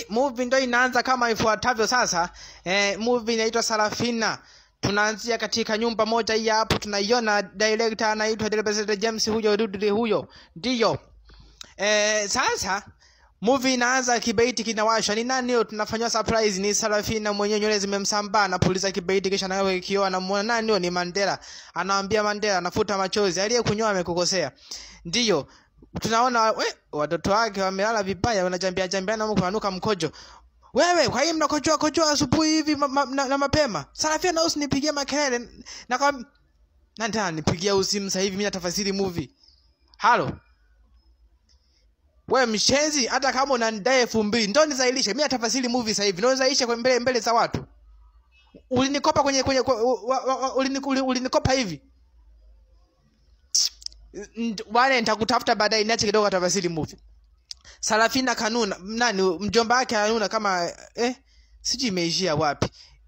movie ndo inaanza kama ifuatavyo sasa eh, movie inaitwa sarafina tunaanzia katika nyumba moja hii hapo tunaiona director anaitwa Delbert James huyo Dudley huyo ndiyo eh, sasa movie inaanza kibaiti kinawashwa ni nani huyo tunafanywa surprise ni Sarafina mwenyewe nywele zimemsambaa anapuliza kibaiti kisha nawe kioo anamuona nani huyo ni Mandela anamwambia Mandela anafuta machozi aliyekunyoa amekukosea ndiyo tunaona we, watoto wake wamelala vibaya wanajambia jambiana huko wananuka mkojo wewe kwa hiyo mnakojoa kojoa asubuhi hivi ma, ma, na, na mapema Sarafina na usinipigie makelele na kwa nani nipigia usimu sasa hivi mimi natafasiri movie halo we mshenzi hata kama unanidai elfu mbili ndo nizailishe mi natafasiri movie sasa hivi ndo nizailishe kwa mbele mbele za watu ulinikopa kwenye kwenye kwa- wa- wa- wa- ulini- uli- ulinikopa hivi Nd- wale nitakutafuta baadaye niache kidogo atafasiri movie Sarafina kanuna nani mjomba wake anuna kama eh sijui imeishia wapi